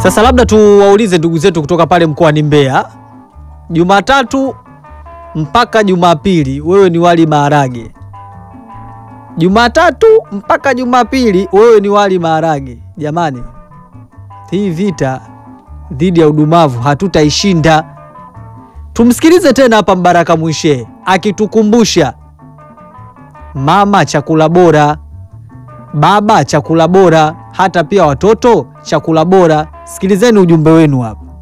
Sasa labda tuwaulize ndugu zetu kutoka pale mkoani Mbeya, Jumatatu mpaka Jumapili wewe ni wali maharage, Jumatatu mpaka Jumapili wewe ni wali maharage. Jamani, hii vita dhidi ya udumavu hatutaishinda. Tumsikilize tena hapa Mbaraka Mwishe akitukumbusha mama chakula bora, baba chakula bora, hata pia watoto chakula bora. Sikilizeni ujumbe wenu hapa.